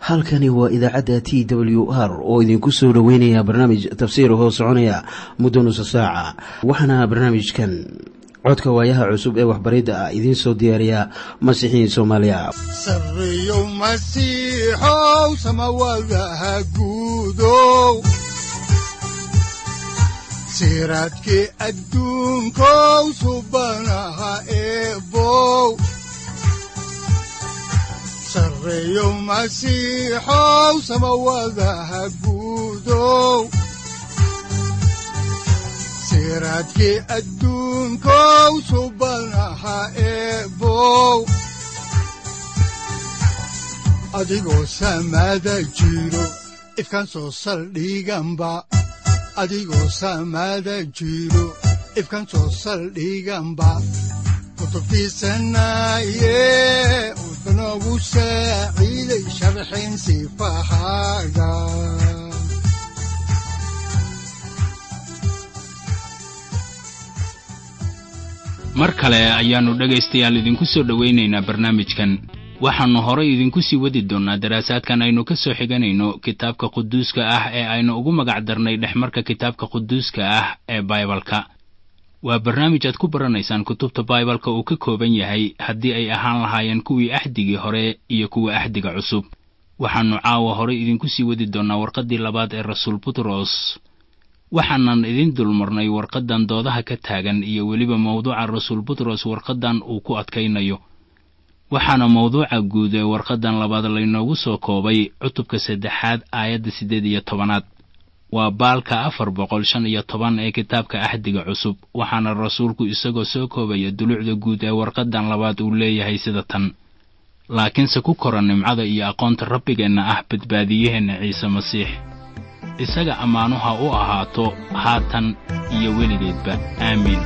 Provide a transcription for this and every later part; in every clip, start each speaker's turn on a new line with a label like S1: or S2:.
S1: halkani waa idaacadda t w r oo idinku soo dhoweynaya barnaamij tafsiir hoo soconaya muddo nusa saaca waxaana barnaamijkan codka waayaha cusub ee waxbaridda ah idiin soo diyaariya masiixiin soomaaliya
S2: sareyow masiixow samawadaha guudow siraadkii adduunkow subanaha eebow sareyow masiixow samawadaha guudow siraadkii adduunkow subanaha eebow adigoo samaada jiro ifkaan soo saldhiganba adigoo samaada jiro ifkaan soo saldhiganba kutubtiisanaye udanogu saaciiday sharxin sifahaaga
S3: mar kale ayaannu dhegaystayaal idinku soo dhowaynaynaa barnaamijkan waxaannu horay idinku sii wadi doonnaa daraasaadkan aynu ka soo xiganayno kitaabka quduuska ah ee aynu ugu magac darnay dhexmarka kitaabka quduuska ah ee baibalka waa barnaamij aad ku baranaysaan kutubta baibalka uu ka kooban yahay haddii ay ahaan lahaayeen kuwii axdigii hore iyo kuwa axdiga cusub waxaannu caawa horay idinku sii wadi doonnaa warqaddii labaad ee rasuul butros waxaanan idin dulmarnay warqaddan doodaha ka taagan iyo weliba mawduuca rasuul butros warqaddan uu ku adkaynayo waxaana mawduuca guud ee warqaddan labaad laynoogu soo koobay cutubka saddexaad aayadda siddeed iyo tobanaad waa baalka afar boqol shan iyo toban ee kitaabka axdiga cusub waxaana rasuulku isagoo soo koobaya dulucda guud ee warqaddan labaad uu leeyahay sida tan laakiinse ku kora nimcada iyo aqoonta rabbigeenna ah badbaadiyaheenna ciise masiix isaga ammaanuha u ahaato haatan iyo weligeedba aamiin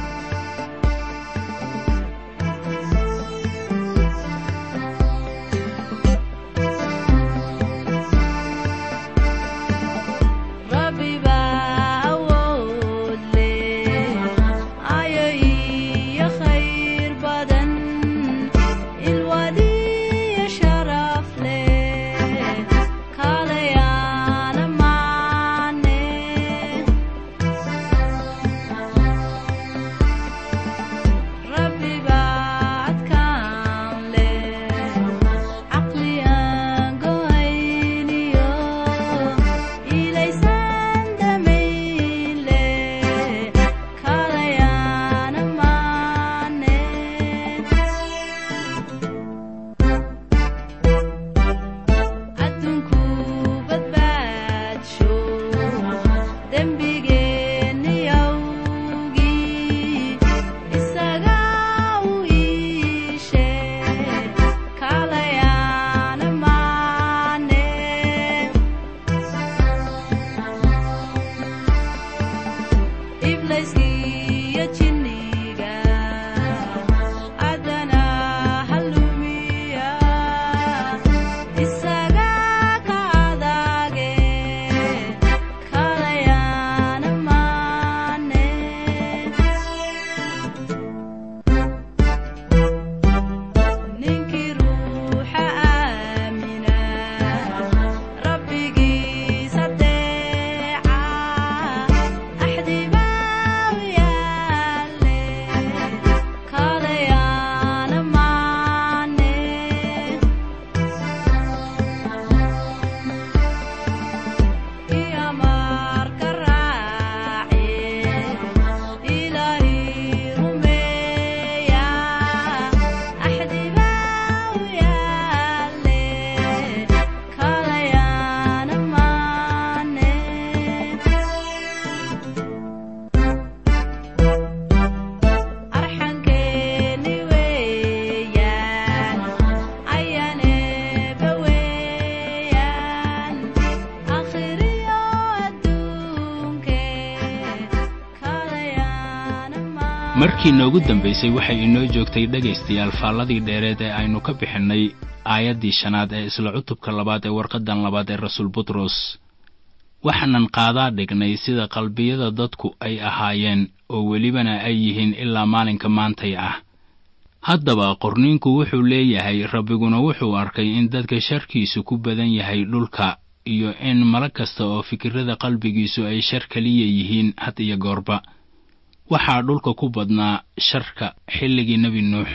S3: markii noogu dambaysay waxay inoo joogtay dhegaystayaal faalladii dheereed ee aynu ka bixinnay aayaddii shanaad ee isla cutubka labaad ee warqaddan labaad ee rasuul butros waxaanan qaadaa dhignay sida qalbiyada dadku ay ahaayeen oo welibana ay yihiin ilaa maalinka maantay ah haddaba qorniinku wuxuu leeyahay rabbiguna wuxuu arkay in dadka sharkiisu ku badan yahay dhulka iyo in malag kasta oo fikirrada qalbigiisu ay shar keliya yihiin had iyo goorba waxaa dhulka ku badnaa sharka xilligii nebi nuux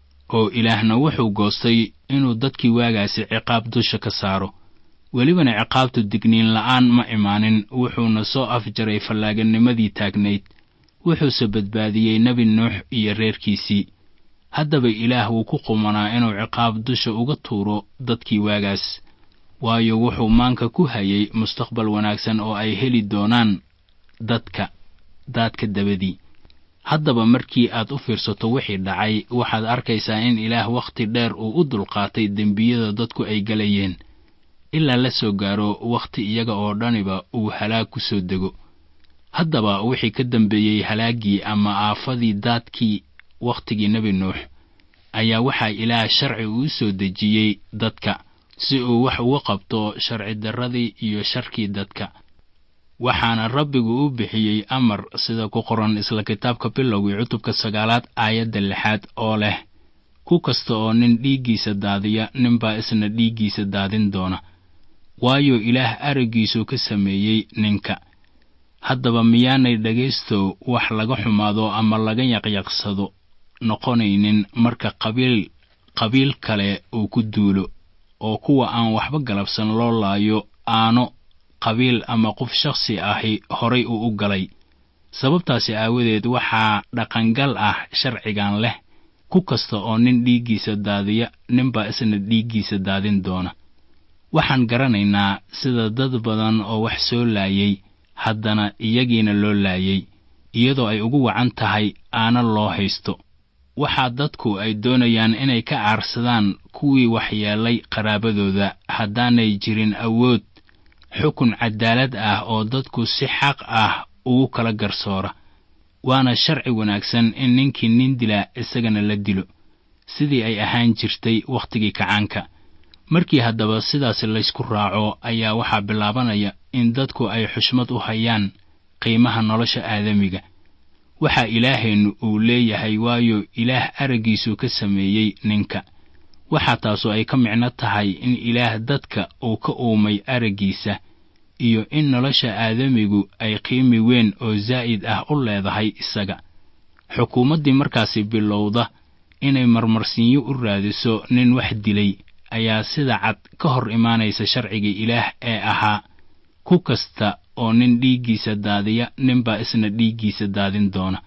S3: oo ilaahna wuxuu goostay inuu dadkii waagaasi ciqaab dusha ka saaro welibana ciqaabtu digniin la'aan ma imaanin wuxuuna soo afjaray fallaaganimadii taagnayd wuxuuse badbaadiyey nebi nuux iyo reerkiisii haddaba ilaah wuu ku qumanaa inuu ciqaab dusha uga tuuro dadkii waagaas waayo wuxuu maanka ku hayay mustaqbal wanaagsan oo ay heli doonaan dadka daadka dabadii haddaba markii aad u fiirsato wixii dhacay waxaad arkaysaa in ilaah wakhti dheer uu u dulqaatay dembiyada dadku ay galayeen ilaa la soo gaaro wakhti iyaga oo dhaniba uu halaag ku soo dego haddaba wixii ka dambeeyey halaaggii ama aafadii daadkii wakhtigii nebi nuux ayaa waxaa ilaah sharci uu soo dejiyey dadka si uu wax uga qabto sharci darradii iyo sharkii dadka waxaana rabbigu u bixiyey amar sida ku qoran isla kitaabka bilowgii cutubka sagaalaad aayadda lixaad oo leh ku kasta oo nin dhiiggiisa daadiya ninbaa isna dhiiggiisa daadin doona waayo ilaah araggiisuu ka sameeyey ninka haddaba miyaanay dhegaystow wax laga xumaado ama laga yaqyaqsado noqonaynin marka qabiil qabiil kale uu ku duulo oo kuwa aan waxba galabsan loo laayo aano qabiil ama qof shakhsi ahi horay uu u galay sababtaasi aawadeed waxaa dhaqangal ah sharcigan leh ku kasta oo nin dhiiggiisa daadiya ninbaa isna dhiiggiisa daadin doona waxaan garanaynaa sida dad badan oo wax soo laayay haddana iyagiina loo laayay iyadoo ay ugu wacan tahay aana loo haysto waxaa dadku ay doonayaan inay ka aarsadaan kuwii waxyeelay qaraabadooda haddaanay jirin awood xukun cadaalad ah oo dadku si xaq ah ugu kala garsoora waana sharci wanaagsan in ninkii nin dilaa isagana la dilo sidii ay ahaan jirtay wakhtigii kacaanka markii haddaba sidaas laysku raaco ayaa waxaa bilaabanaya in dadku ay xushmad u hayaan qiimaha nolosha aadamiga waxaa ilaaheennu uu leeyahay waayo ilaah araggiisuu ka sameeyey ninka waxaa taasu ay ka micno tahay in ilaah dadka uu ka uumay araggiisa iyo in nolosha aadamigu ay qiimi weyn oo zaa'id ah u leedahay isaga xukuumaddii markaasi bilowda inay marmarsiinyo u raadiso nin wax dilay ayaa sida cad ka hor imaanaysa sharciga ilaah ee ahaa ku kasta oo nin dhiiggiisa daadiya ninbaa isna dhiiggiisa daadin doona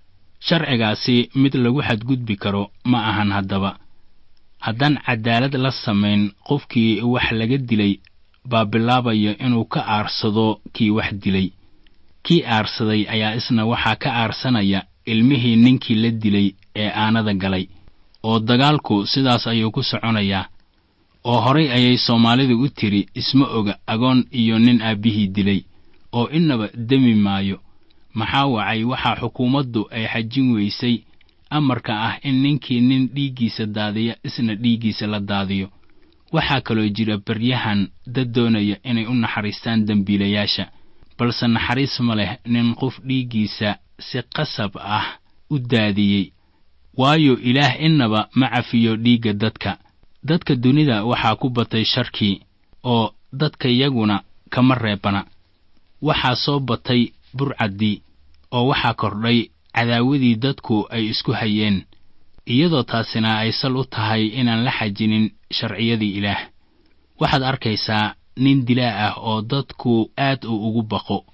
S3: sharcigaasi mid lagu xadgudbi karo ma ahan haddaba haddaan cadaalad la samayn qofkii wax laga dilay baa bilaabaya inuu ka aarsado kii wax dilay kii aarsaday ayaa isna waxaa ka aarsanaya ilmihii ninkii la dilay ee aanada galay oo dagaalku sidaas ayuu ku soconayaa oo horay ayay soomaalidu u tiri isma oga agoon iyo nin aabbihii dilay oo innaba demi maayo maxaa wacay waxaa xukuumaddu ay xajin weysay amarka ah in ninkii nin dhiiggiisa daadiya isna dhiiggiisa la daadiyo waxaa kaloo jira baryahan dad doonaya inay u naxariistaan dembiilayaasha balse naxariis ma leh nin qof dhiiggiisa si qasab ah u daadiyey waayo ilaah innaba ma cafiyo dhiigga dadka dadka dunida waxaa ku batay sharkii oo dadka yaguna kama reebana waxaa soo batay burcaddii oo waxaa kordhay cadaawadii dadku ay isku hayeen iyadoo taasina ay sal u tahay inaan la xajinin sharciyadii ilaah waxaad arkaysaa nin dilaa ah oo dadku aad u ugu baqo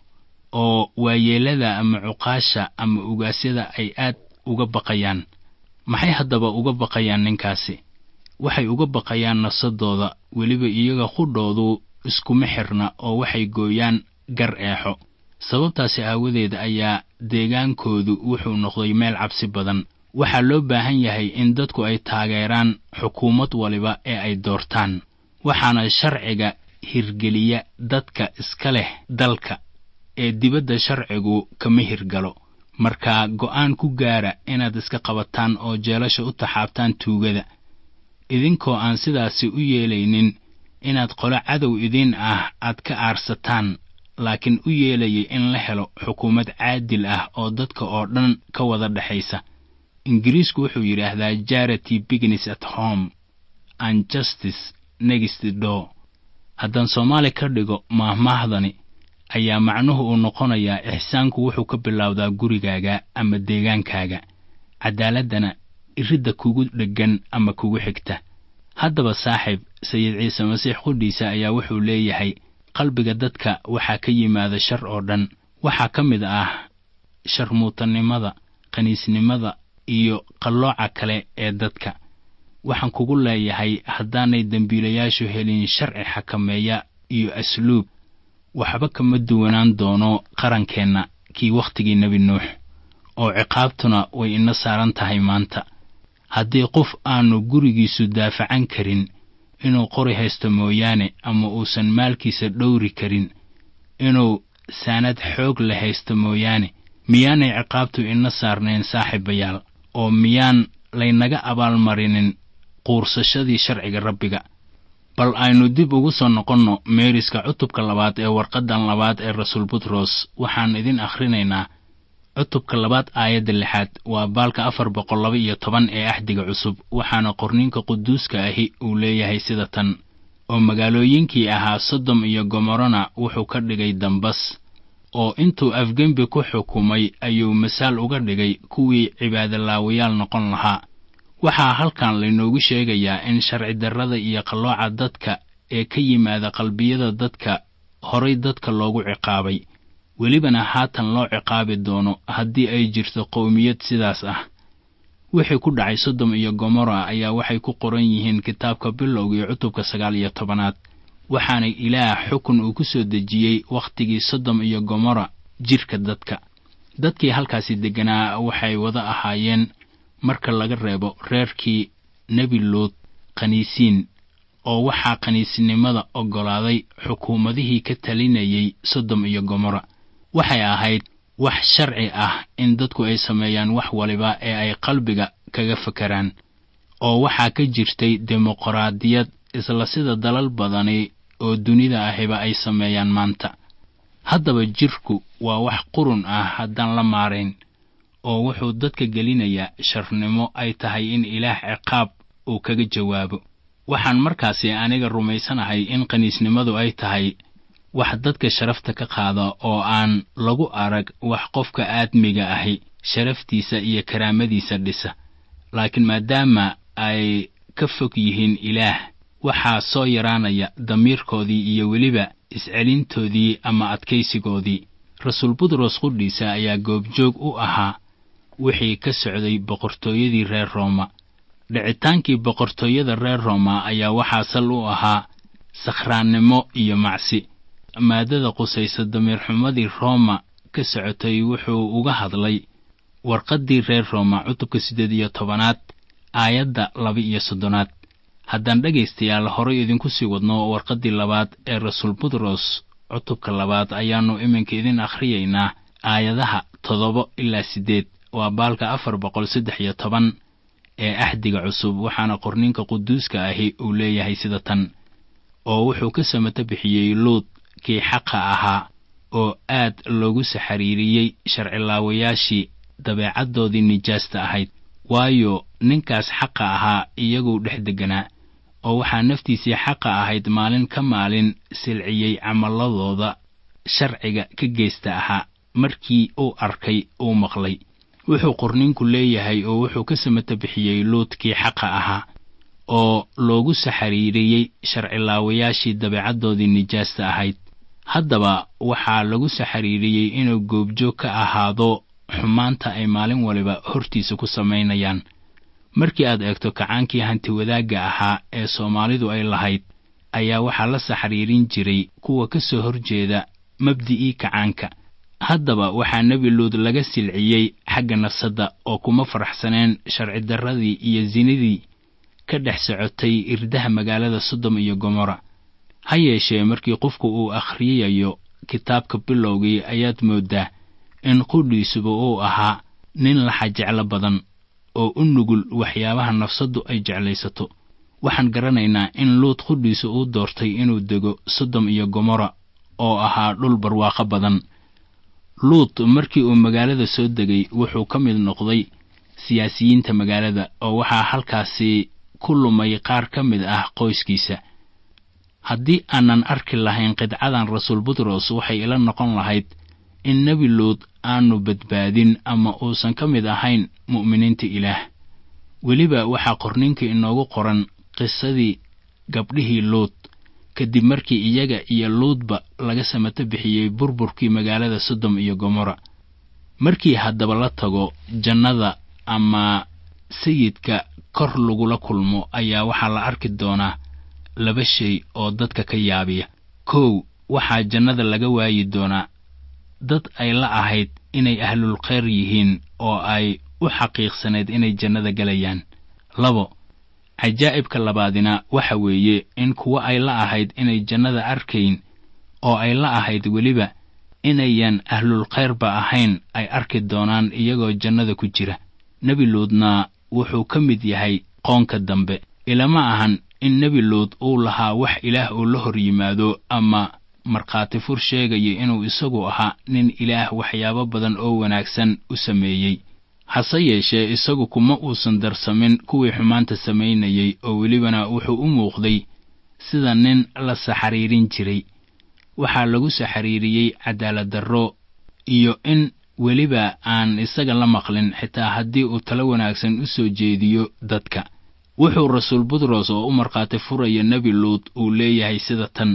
S3: oo waayeellada ama cuqaasha ama ugaasyada ay aad uga baqayaan maxay haddaba uga baqayaan ninkaasi waxay uga baqayaan nafsadooda weliba iyaga qudhoodu iskuma xirna oo waxay gooyaan gar eexo sababtaasi aawadeed ayaa deegaankoodu wuxuu noqday meel cabsi badan waxaa loo baahan yahay in dadku ay taageeraan xukuumad waliba ee ay doortaan waxaana sharciga hirgeliya dadka iska leh dalka ee dibadda sharcigu kama hirgalo marka go'aan ku gaara inaad iska qabataan oo jeelasha u taxaabtaan tuugada idinkoo aan sidaasi u yeelaynin inaad qolo cadow idiin ah aad ka aarsataan laakiin u yeelaya in la helo xukuumad caadil ah oo dadka oo dhan ka wada dhexaysa ingiriisku wuxuu yidhaahdaa jarity bignes at home and justice next door haddaan soomaali ka dhigo maahmaahdani ayaa macnuhu uu noqonayaa ixsaanku wuxuu ka bilowdaa gurigaaga ama deegaankaaga caddaaladdana iridda kugu dheggan ama kugu xigta haddaba saaxiib sayid ciise masiix qudhiisa ayaa wuxuu leeyahay qalbiga dadka waxaa ka yimaada shar oo dhan waxaa ka mid ah sharmuutannimada qaniisnimada iyo qallooca kale ee dadka waxaan kugu leeyahay haddaanay dembiilayaashu helin sharci xakameeya iyo asluub waxba kama duwanaan doono qarankeenna kii wakhtigii nebi nuux oo ciqaabtuna way ina saaran tahay maanta haddii qof aanu gurigiisu daafacan karin inuu qori haysto mooyaane ama uusan maalkiisa dhowri karin inuu saanad xoog la haysto mooyaane miyaanay ciqaabtu ina saarnayn saaxiibayaal oo miyaan laynaga abaalmarinin quursashadii sharciga rabbiga bal aynu dib ugu soo noqonno meeriska cutubka labaad ee warqaddan labaad ee rasuul butros waxaan idin akhrinaynaa cutubka labaad aayadda lixaad waa baalka afar boqol laba iyo toban ee axdiga cusub waxaana qorninka quduuska ahi uu leeyahay sida tan oo magaalooyinkii ahaa sodom iyo gomorona wuxuu ka dhigay dambas oo intuu afgembi ku xukumay ayuu masaal uga dhigay kuwii cibaadolaawayaal noqon lahaa waxaa halkan laynoogu sheegayaa in sharci darrada iyo qallooca dadka ee ka yimaada qalbiyada dadka horay dadka loogu ciqaabay welibana haatan loo ciqaabi doono haddii ay jirto qowmiyad sidaas ah wixii ku dhacay sodom iyo gomora ayaa waxay ku qoran yihiin kitaabka bilowga iyo cutubka sagaal iyo tobanaad waxaana ilaah xukun uu ku soo dejiyey wakhtigii sodom iyo gomora jidhka dadka dadkii halkaasi degganaa waxay wada ahaayeen marka laga reebo reerkii nebi luud khaniisiin oo waxaa khaniisnimada oggolaaday xukuumadihii ka talinayay sodom iyo gomora waxay ahayd wax sharci ah in dadku ay sameeyaan wax waliba ee ay qalbiga kaga fakaraan oo waxaa ka jirtay dimuqraadiyad isla sida dalal badani oo dunida ahiba ay sameeyaan maanta haddaba jidhku waa wax qurun ah haddaan la maarayn oo wuxuu dadka gelinayaa sharnimo ay tahay in ilaah ciqaab uu kaga jawaabo waxaan markaasi aniga rumaysanahay in qaniisnimadu ay tahay wax dadka sharafta ka qaada oo aan lagu arag wax qofka aadmiga ahi sharaftiisa iyo karaamadiisa dhisa laakiin maadaama ay ka fog yihiin ilaah waxaa soo yaraanaya damiirkoodii iyo weliba iscelintoodii ama adkaysigoodii rasuul butros qudhiisa ayaa goobjoog u ahaa wixii ka socday boqortooyadii reer rooma dhicitaankii boqortooyada reer rooma ayaa waxaa sal u ahaa sakhraannimo iyo macsi maadada qusaysa damiirxumadii rooma ka socotay wuxuu uga hadlay warqaddii reer rooma cutubka siddeed iyo tobanaad aayadda laba iyo soddonaad haddaan dhegaystayaal horay idinku sii wadno warqaddii labaad ee rasuul butros cutubka labaad ayaannu iminka idin akhriyaynaa aayadaha toddoba ilaa siddeed waa baalka afar boqol saddex iyo toban ee axdiga cusub waxaana qorninka quduuska ahi uu leeyahay sida tan oo wuxuu ka samato bixiyey luud kii xaqa ahaa oo aad loogu saxariiriyey sharcilaawayaashii dabeecaddoodii nijaasta ahayd waayo ninkaas xaqa ahaa iyaguu dhex degganaa oo waxaa naftiisii xaqa ahayd maalin ka maalin silciyey camalladooda sharciga ka geysta ahaa markii uu arkay uu maqlay wuxuu qorninku leeyahay oo wuxuu ka samato bixiyey luudkii xaqa ahaa oo loogu saxariiriyey sharcilaawayaashii dabeecaddoodii nijaasta ahayd haddaba waxaa lagu saxariiriyey inuu goobjoog ka ahaado xumaanta ay maalin waliba hortiisa ku samaynayaan markii aad eegto kacaankii hantiwadaagga ahaa ee soomaalidu ay lahayd ayaa waxaa la saxariirin jiray kuwa ka soo horjeeda mabdi'ii kacaanka haddaba waxaa nebi luud laga silciyey xagga nafsadda oo kuma faraxsaneen sharci darradii iyo sinidii ka dhex socotay irdaha magaalada sodom iyo gomora ha yeeshee markii qofku uu akhriyayo kitaabka bilowgii ayaad mooddaa in qudhiisuba uu ahaa nin laxa jeclo badan oo u nugul waxyaabaha nafsaddu ay jeclaysato waxaan garanaynaa in luud qudhiisu uu doortay inuu dego sodom iyo gomora oo ahaa dhul barwaaqo badan luud markii uu magaalada soo degay wuxuu ka mid noqday siyaasiyiinta magaalada oo waxaa halkaasi ku lumay qaar ka mid ah qoyskiisa haddii aanan arki lahayn qidcadan rasuul butros waxay ila noqon lahayd in nebi luud aanu badbaadin ama uusan ka mid ahayn mu'miniinta ilaah weliba waxaa qorninka inoogu qoran qisadii gabdhihii luud kadib markii iyaga iyo luudba laga samato bixiyey burburkii magaalada sodom iyo gomorra markii haddaba la tago jannada ama sayidka kor lagula kulmo ayaa waxaa la arki doonaa laba shay oo dadka ka yaabiya kow waxaa jannada laga waayi doonaa dad ay la ahayd inay ahlul khayr yihiin oo ay u xaqiiqsaneed inay jannada gelayaan labo cajaa'ibka labaadina waxa weeye in kuwo ay la ahayd inay jannada arkayn oo ay la ahayd weliba inayan ahlul khayrba ahayn ay arki doonaan iyagoo jannada ku jira nebi luudna wuxuu ka mid yahay qoonka dambe ilama ahan in nebi luud uu lahaa wax ilaah uu la hor yimaado ama markhaati fur sheegaya inuu isagu ahaa nin ilaah waxyaabo badan oo wanaagsan u sameeyey hase yeeshee isagu kuma uusan darsamin kuwii xumaanta samaynayey oo welibana wuxuu u muuqday sida nin la saxariirin jiray waxaa lagu saxariiriyey cadaaladdarro iyo in weliba aan isaga la maqlin xitaa haddii uu talo wanaagsan u soo jeediyo dadka wuxuu rasuul butros oo u markhaati furaya nebi luud uu leeyahay sida tan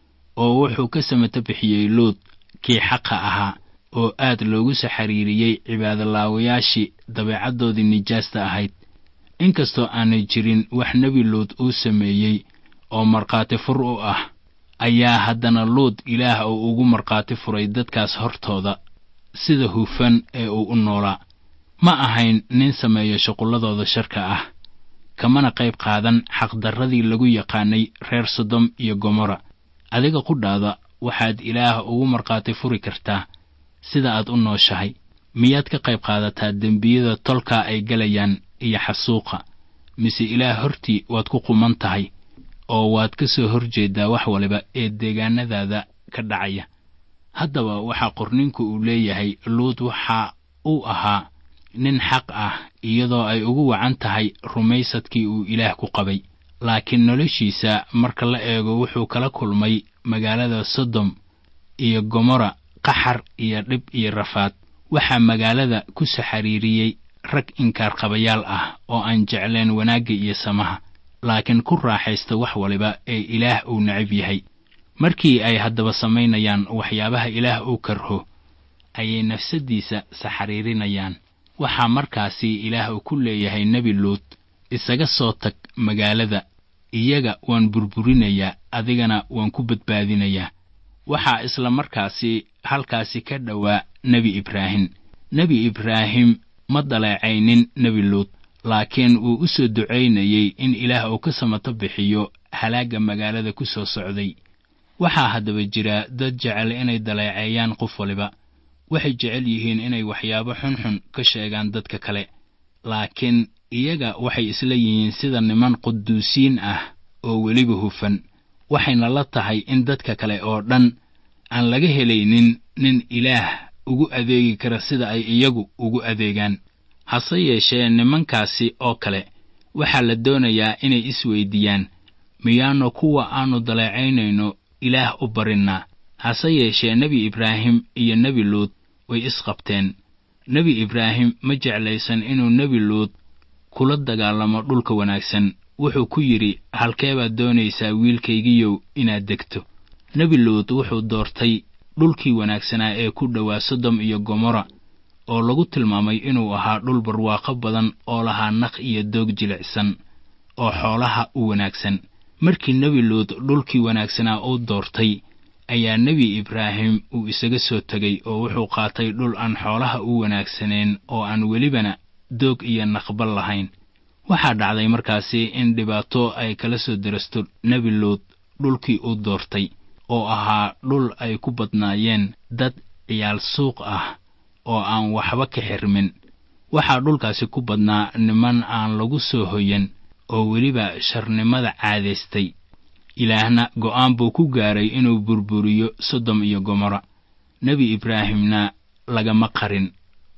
S3: oo wuxuu ka samato bixiyey luud kii xaqa ahaa oo aad loogu saxariiriyey cibaadolaawayaashii dabeecaddoodii nijaasta ahayd inkastoo aanay jirin wax nebi luud uu sameeyey oo markhaati fur u ah ayaa haddana luud ilaah uu ugu markhaati furay dadkaas hortooda sida hufan ee uu u noolaa ma ahayn nin sameeya shuqulladooda sharka ah kamana qayb qaadan xaqdarradii lagu yaqaanay reer sodom iyo gomorra adiga qudhaada waxaad ilaah ugu markhaati furi kartaa sida aad u nooshahay miyaad ka qayb qaadataa dembiyada tolkaa ay gelayaan iyo xasuuqa mise ilaah hortii waad ku quman tahay oo waad ka soo hor jeedaa wax waliba ee deegaanadaada ka dhacaya haddaba waxaa qorninku uu leeyahay luud waxa uu ahaa nin xaq ah iyadoo ay ugu wacan tahay rumaysadkii uu ilaah ku qabay laakiin noloshiisa marka la eego wuxuu kala kulmay magaalada sodom iyo gomorra qaxar iyo dhib iyo rafaad waxaa magaalada ku saxariiriyey rag inkaarqabayaal ah oo aan jecleen wanaagga iyo samaha laakiin ku raaxaysta wax waliba ee ilaah uu necab yahay markii ay haddaba samaynayaan waxyaabaha ilaah uu karho ayay nafsaddiisa saxariirinayaan waxaa markaasi ilaah uu ku leeyahay nebi luud isaga soo tag magaalada iyaga waan burburinayaa adigana waan ku badbaadinayaa waxaa isla markaasi halkaasi ka dhowaa nebi ibraahim nebi ibraahim ma daleecaynin nebi luud laakiin wuu u soo ducaynayey in ilaah uu ka samato bixiyo halaagga magaalada ku soo socday waxaa haddaba jira dad jecel inay daleeceeyaan qof waliba waxay jecel yihiin inay waxyaabo xunxun ka sheegaan dadka kale laakiin iyaga waxay isla yihiin sida niman quduusiin ah oo weliba hufan waxayna la tahay in dadka kale oo dhan aan laga helaynin nin ilaah ugu adeegi kara sida ay iyagu ugu adeegaan hase yeeshee nimankaasi oo kale waxaa la doonayaa inay isweydiiyaan miyaanu kuwa aannu daleecaynayno ilaah u barinnaa hase yeeshee nebi ibraahim iyo nebi luud way isqabteen nebi ibraahim ma jeclaysan inuu nebi luud kula dagaalamo dhulka wanaagsan wuxuu ku yidhi halkee baad doonaysaa wiilkaygiyow inaad degto nebi luud wuxuu doortay dhulkii wanaagsanaa ee ku dhowaa sodom iyo gomorra oo lagu tilmaamay inuu ahaa dhul barwaaqo badan oo lahaa naq iyo doog jilicsan oo xoolaha u wanaagsan markii nebi luud dhulkii wanaagsanaa uu doortay ayaa nebi ibraahim uu isaga soo tegay oo wuxuu qaatay dhul aan xoolaha u wanaagsaneen oo aan welibana doog iyo naqbal lahayn waxaa dhacday markaasi in dhibaato ay kala soo darasto nebi luud dhulkii uu doortay oo ahaa dhul ay ku badnaayeen dad ciyaal suuq ah oo aan waxba ka xirmin waxaa dhulkaasi ku badnaa niman aan lagu soo hoyan oo weliba sharnimada caadaystay ilaahna go'aan buu ku gaaray inuu burburiyo sodom iyo gomorra nebi ibraahimna lagama qarin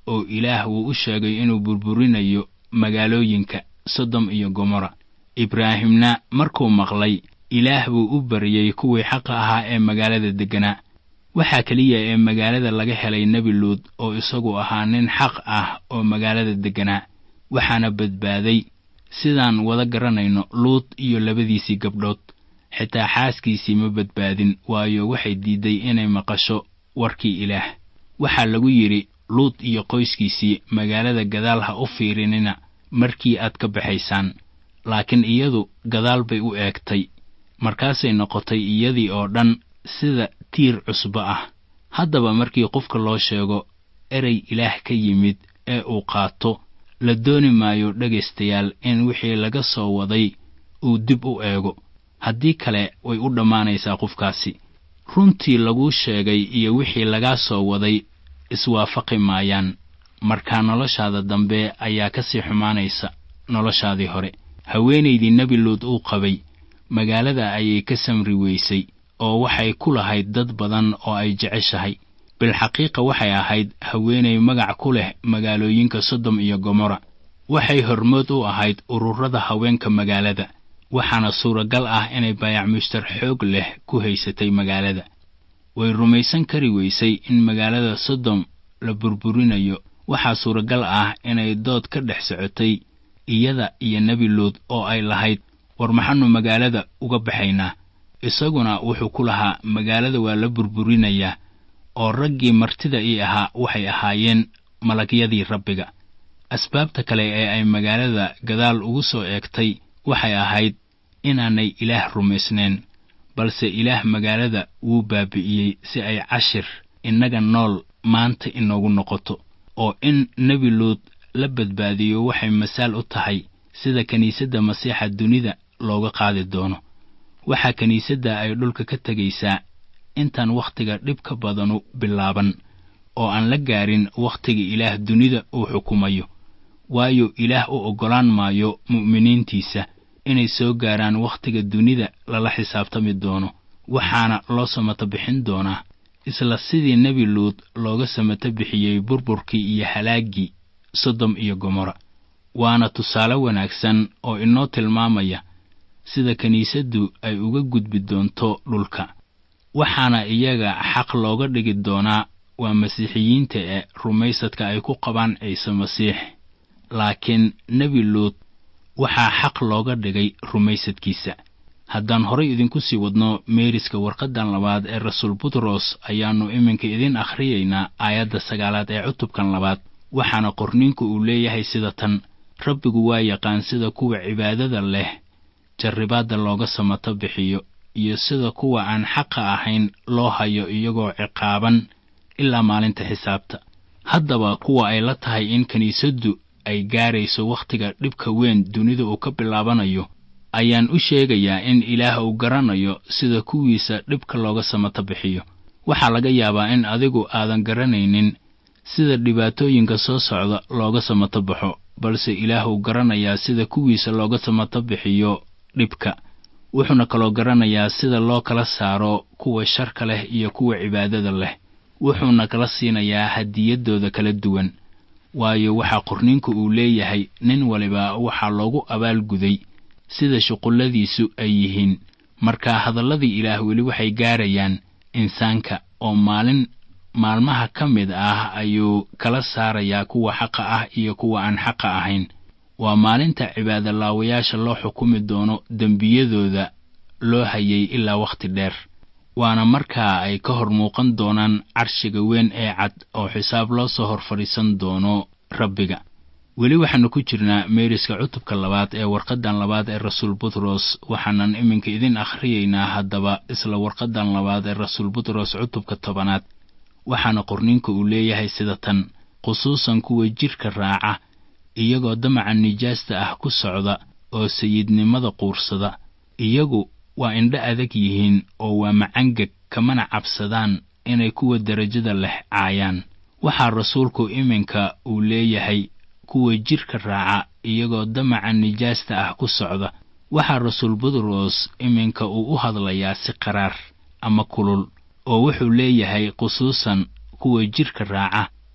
S3: oo ilaah wuu u sheegay inuu burburinayo magaalooyinka sodom iyo gomorra ibraahimna markuu maqlay ilaah buu u baryey kuwii xaqa ahaa ee magaalada degganaa waxaa keliya ee magaalada laga helay nebi luud oo isagu ahaa nin xaq ah oo magaalada degganaa waxaana badbaaday sidaan wada garanayno luud iyo labadiisii gabdhood xitaa xaaskiisii ma badbaadin waayo waxay diidday inay maqasho warkii ilaah waxaa lagu yidhi luud iyo qoyskiisii magaalada gadaal ha u fiirinina markii aad ka baxaysaan laakiin iyadu gadaal bay u eegtay markaasay noqotay iyadii oo dhan sida tiir cusbo ah haddaba markii qofka loo sheego erey ilaah ka yimid ee uu qaato la dooni maayo dhegaystayaal in wixii laga soo waday uu dib u eego haddii kale way u dhammaanaysaa qofkaasi runtii laguu sheegay iyo wixii lagaa soo waday iswaafaqi maayaan markaa noloshaada dambe ayaa ka sii xumaanaysa noloshaadii hore haweenaydii nebi luud uu qabay magaalada ayay ka samri weysay oo waxay ku lahayd dad badan oo ay jeceshahay bilxaqiiqa waxay ahayd haweenay magac ku leh magaalooyinka sodom iyo gomorra waxay hormood u ahayd ururada haweenka magaalada waxaana suuragal ah inay baayac mushtar xoog leh ku haysatay magaalada way rumaysan kari weysay in magaalada sodom la burburinayo waxaa suuragal ah inay dood ka dhex socotay iyada iyo nebi luud oo ay lahayd war maxaannu magaalada uga baxaynaa isaguna wuxuu ku lahaa magaalada waa la burburinayaa oo raggii martida ii ahaa waxay ahaayeen malagyadii rabbiga asbaabta kale ee ay magaalada gadaal ugu soo eegtay waxay ahayd inaanay ilaah rumaysnayn balse ilaah magaalada wuu baabi'iyey si ay cashir innaga nool maanta inoogu noqoto oo in nebi luud la badbaadiyo waxay masaal u tahay sida kiniisadda masiixa dunida looga qaadi doono waxaa kiniisadda ay dhulka ka tegaysaa intaan wakhtiga dhibka badanu bilaaban oo aan la gaarin wakhtiga ilaah dunida uu xukumayo waayo ilaah u oggolaan maayo mu'miniintiisa inay soo gaaraan wakhtiga dunida lala xisaabtami doono waxaana loo samato bixin doonaa isla sidii nebi luud looga samato bixiyey burburkii iyo halaaggii sodom iyo gomorra waana tusaale wanaagsan oo inoo tilmaamaya sida kiniisaddu ay uga gudbi doonto dhulka waxaana iyaga xaq looga dhigi doonaa waa masiixiyiinta ee rumaysadka ay ku qabaan ciise masiix laakiin nebi luud waxaa xaq looga dhigay rumaysadkiisa haddaan horay idinku sii wadno meeriska warqaddan labaad ee rasuul butros ayaannu iminka idiin akhriyaynaa aayadda sagaalaad ee cutubkan labaad waxaana qorniinku uu leeyahay sida tan rabbigu waa yaqaan sida kuwa cibaadada leh jarribaadda looga samato bixiyo iyo sida kuwa aan xaqa ahayn loo hayo iyagoo ciqaaban ilaa maalinta xisaabta haddaba kuwa ay la tahay in kiniisaddu ay gaarayso wakhtiga dhibka weyn dunida uu ka bilaabanayo ayaan u sheegayaa in ilaah uu garanayo sida kuwiisa dhibka looga samato bixiyo waxaa laga yaabaa in adigu aadan garanaynin sida dhibaatooyinka soo socda looga samato baxo balse ilaah uu garanayaa sida kuwiisa looga samato bixiyo dhibka wuxuuna kaloo garanayaa sida loo kala saaro kuwa sharka leh iyo kuwa cibaadada leh wuxuuna kala siinayaa hadiyaddooda kala duwan waayo waxaa qorniinku uu leeyahay nin waliba waxaa loogu abaalguday sida shuqulladiisu ay yihiin marka hadalladii ilaah weli waxay gaarayaan insaanka oo maalin maalmaha ka mid ah ayuu kala saarayaa kuwa xaqa ah iyo kuwa aan xaqa ahayn waa maalinta cibaadolaawayaasha loo xukumi doono dembiyadooda loo hayay ilaa wakhti dheer waana markaa ay ka hor muuqan doonaan carshiga weyn ee cad oo xisaab loo soo hor fadhiisan doono rabbiga weli waxaannu ku jirnaa meeriska cutubka labaad ee warqaddan labaad ee rasuul butros waxaanan iminka idin akhriyaynaa haddaba isla warqaddan labaad ee rasuul butros cutubka tobanaad waxaana qorninka uu leeyahay sida tan khusuusan kuwa jidhka raaca iyagoo damaca nijaasta ah ku socda oo sayidnimada quursada iyagu waa indho adag yihiin oo waa macangeg kamana cabsadaan inay kuwa derajada leh caayaan waxaa rasuulku iminka uu leeyahay kuwa jidhka raaca iyagoo damaca nijaasta ah ku socda waxaa rasuul butros iminka uu u hadlayaa si qaraar ama kulul oo wuxuu leeyahay khusuusan kuwa jidhka raaca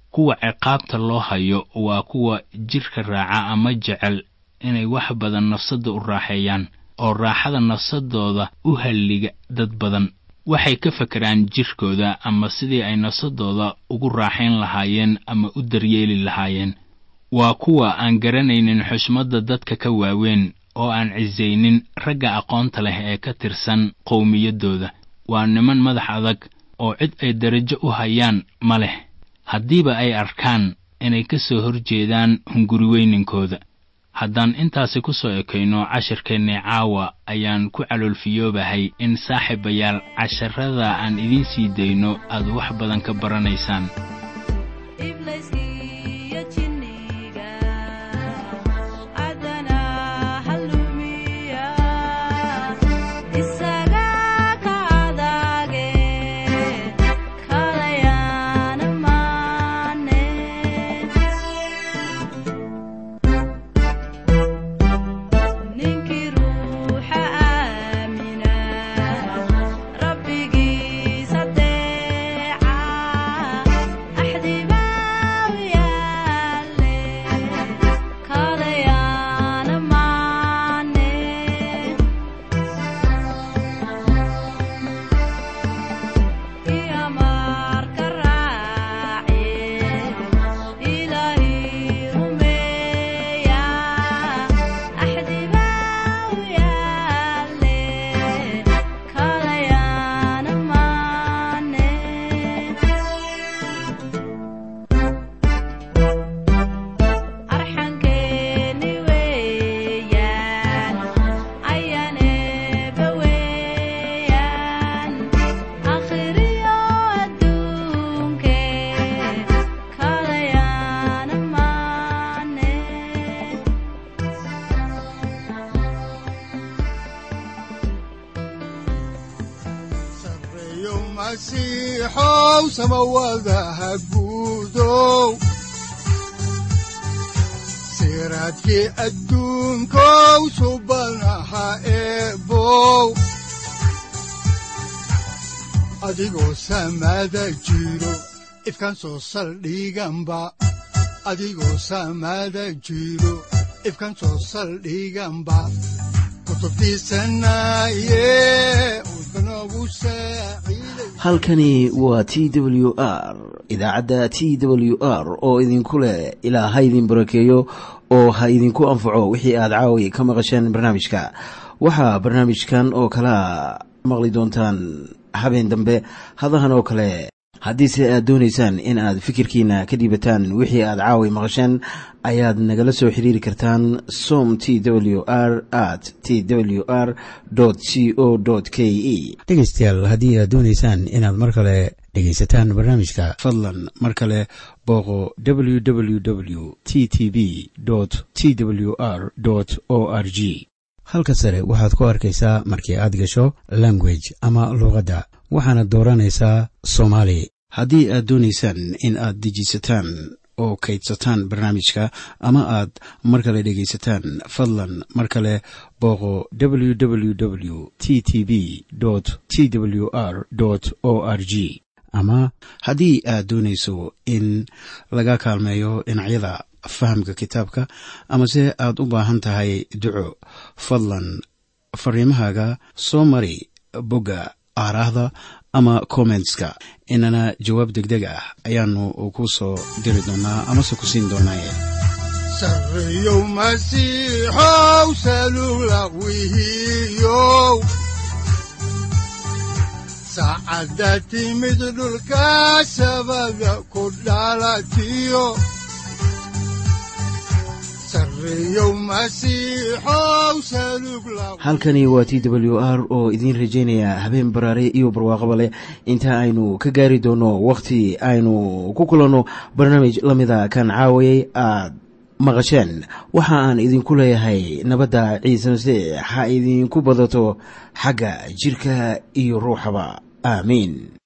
S3: kuwa ciqaabta loo hayo waa kuwa jidhka raaca ama jecel inay wax badan nafsadda u raaxeeyaan oo raaxada nafsadooda u halliga dad badan waxay ka fakeraan jidhkooda ama sidii ay nafsadooda ugu raaxayn lahaayeen ama u daryeeli lahaayeen waa kuwa aan garanaynin xushmadda dadka ka waaweyn oo aan cisaynin ragga aqoonta leh ee ka tirsan qowmiyaddooda waa niman madax adag oo cid ay darajo u hayaan ma leh haddiiba ay arkaan inay ka soo hor jeedaan hunguriweyninkooda haddaan intaasi ku soo ekayno cashirkeennii caawa ayaan ku caloolfiyoobahay in saaxiibayaal casharrada aan idiin sii dayno aad wax badan ka baranaysaan
S2: masiixow samawadaha guudow siraadkii adduunkow subanaha eebow adigoo samada jiro ifkaan soo saldhiganba adigoo samada jiro ifkaan soo saldhiganba
S1: halkani waa t w r idaacadda t w r oo idinku leh ilaa ha idin barakeeyo oo ha idinku anfaco wixii aad caawi ka maqasheen barnaamijka waxaa barnaamijkan oo kalaa maqli doontaan habeen dambe hadahan oo kale haddiise aad doonaysaan in aad fikirkiina ka dhiibataan wixii aad caawi maqasheen ayaad nagala soo xiriiri kartaan som t w r at t w r c o k e
S4: dhegaystayaal haddii aad doonaysaan inaad mar kale dhegaysataan barnaamijka
S1: fadlan mar kale booqo w w w t t b t w r o r g
S4: halka sare waxaad ku arkaysaa markii aad gasho language ama luuqadda waxaana dooranaysaa soomaali
S1: haddii aad doonaysaan in aad dejisataan oo kaydsataan barnaamijka ama aad mar kale dhegaysataan fadlan mar kale booqo w w w t t b t w r o r g ama haddii aad doonayso in laga kaalmeeyo dhinacyada fahamka kitaabka amase aad u baahan tahay duco fadlan fariimahaaga soo mari bogga aaraahda ama kommentska inana jawaab degdeg ah ayaanu ku soo diri doonaa amase ku siin doonaaye
S2: sareyow masiixow salula wihiyow saacadda timid dhulka sabada ku dhalatiyo
S1: halkani waa t w r oo idiin rajaynaya habeen baraare iyo barwaaqaba leh inta aynu ka gaari doono wakhti aynu ku kulanno barnaamij la mida kan caawayay aad maqasheen waxa aan idinku leeyahay nabadda ciise masiix ha idinku badato xagga jidhka iyo ruuxaba aamiin